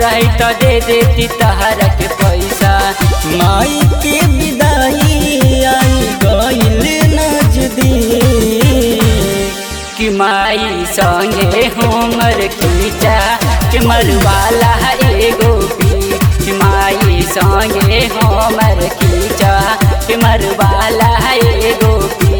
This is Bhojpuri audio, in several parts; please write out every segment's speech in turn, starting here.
रही तो दे देती तहरा के पैसा माई के विदाई आई गईल नजदीक कि माई संगे हमर खींचा के मरवाला एगो पी कि माई संगे हमर खींचा के मरवाला एगो पी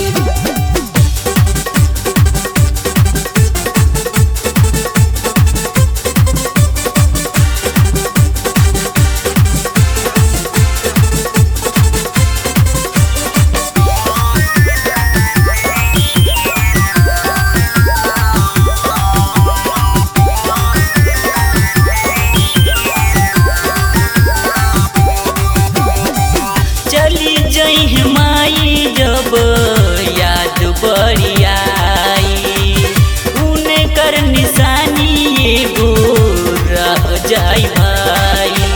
चली जई माई जब याद बड़ी आई उने कर निशानी एगो रह जाई भाई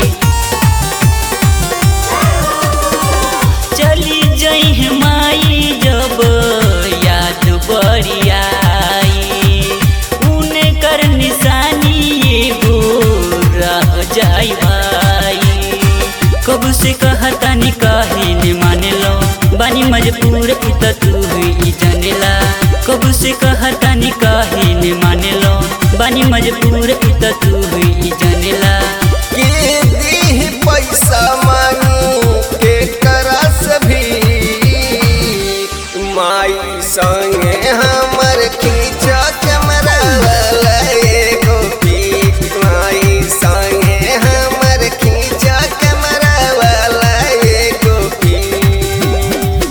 चली जई माई जब याद बड़ी आई उने कर निशानी एगो रह जाई भाई कब से कहता नी काहे ने माने लो बानी मजबूर इत तू ही जानेला कब से कहता नी काहे ने माने लो बानी मजबूर इत तू ही जानेला के दी पैसा मांगी के करस भी माई संगे हमर खींचा कैमरा वाला एगो पीक माई संगे हमर खींचा कैमरा वाला एगो पीक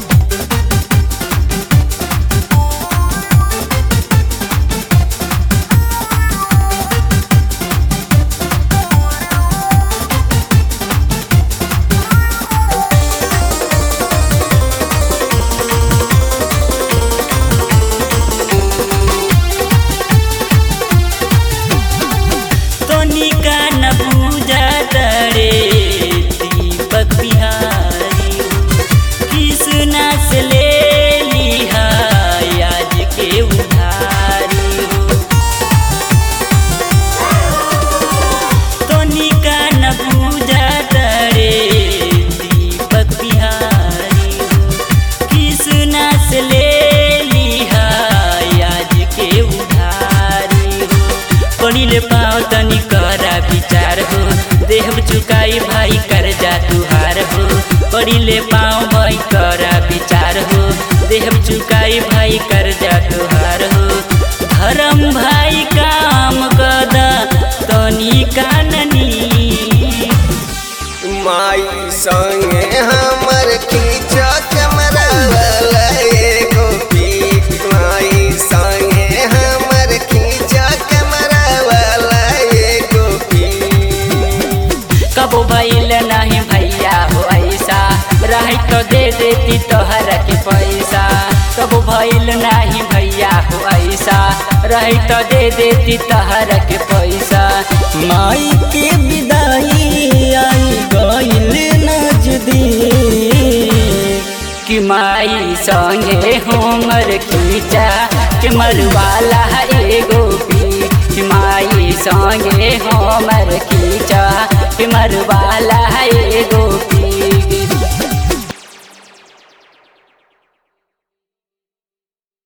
तनिका न पूजा तरे दीपक बिहारी कृष्णा से ले लिहा आज के उधारी तनिका न पूजा तरे दीपक बिहारी कृष्णा से ले लिहा आज के उधारी हो पढ़िले पाओ तनी करा विचार हो देहब चुकाई भाई कर जा तुहार हो पढ़िले पाओ भाई करा विचार हो देहब चुकाई भाई कर जा तुहार हो धर्म भाई काम कदा तनी काननी माई संगे हमर खींचा कैमरा वाला एगो पीक माई संगे हमर खींचा कैमरा वाला एगो पीक कबो भइल नहीं भैया हो ऐसा रही तो दे देती तोहर के पैसा कबो भइल नहीं भैया हो ऐसा रही तो दे देती तोहर के पैसा माई के विदाई आई गईल नजदीक कि माई संगे हमर खींचा के मरवाला एगो पी कि माई संगे हमर खींचा के मरवाला एगो पी